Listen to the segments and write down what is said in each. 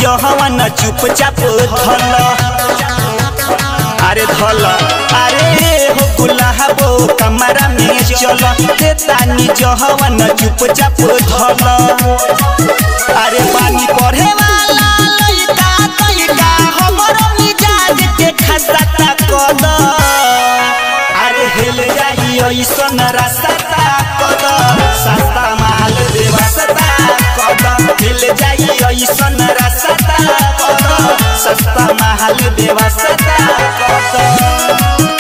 जहवन चुपचाप धल अरे धल अरे हो गुलाबो कमरा में चल ते तानी जहवन चुपचाप धल अरे पानी पढ़े वाला लइका तइका हमरो मिजाज के खसता कद अरे हेल जाई ऐसन रास्ता कद सस्ता माल बेवस्ता कद हेल जाई ऐसन रास्ता कद सस्ता माल बेवस्ता कद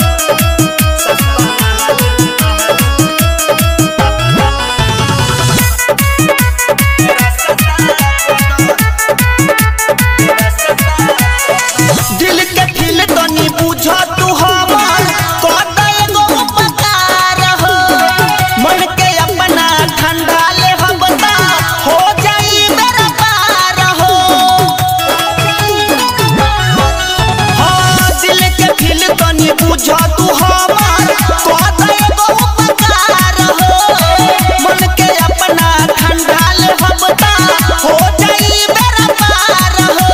दिल के दिल तनी बुझ तू हमर कद एगो उपकार हो मन के अपना ठंडा ले हम ता हो जाई मेरा पार हो हाँ दिल के दिल तनी बुझ तू हमर कद एगो उपकार हो मन के अपना ठंडा ले हम ता हो जाई मेरा पार हो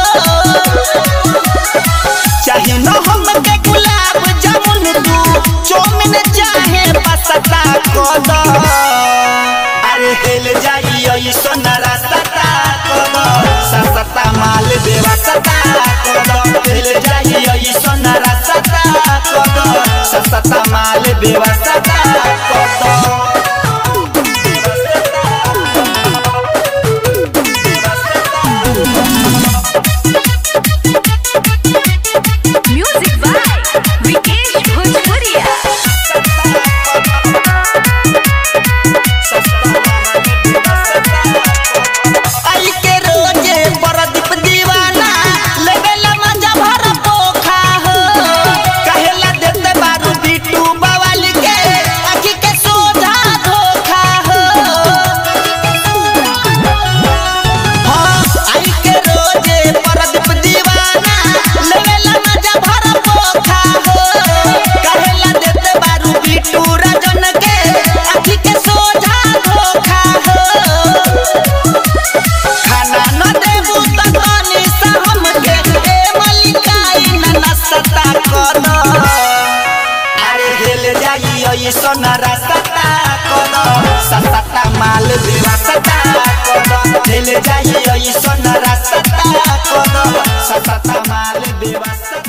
चाहे न हमके गुलाब जामुन तू चौमिन चाहे पसता कद अरे हेल जाई ऐसन रास्ता कद सस्ता माल बेवस्ता कद हेल जाई ऐसन रास्ता कद सस्ता माल बेवस्ता कद Music by Vikesh Bhojpuria. आई के रोजे परदीप दीवाना लेवेला मजा भर पोखा हो कहेला देते बारू बिट्टू बवाल के आखी के सोझा धोखा हो हाँ आई के रोजे परदीप दीवाना लेवेला मजा भर पोखा हो कहेला देते बारू बिट्टू राजन के आखी के सोझा धोखा हो खाना न देबू त तनी सा हमके ए मलिकाई न नसता कद अरे हेल जाई ऐसन रास्ता कद सस्ता माल बेवस्ता कद हेल जाई ऐसन रास्ता कद सस्ता माल बेवस्ता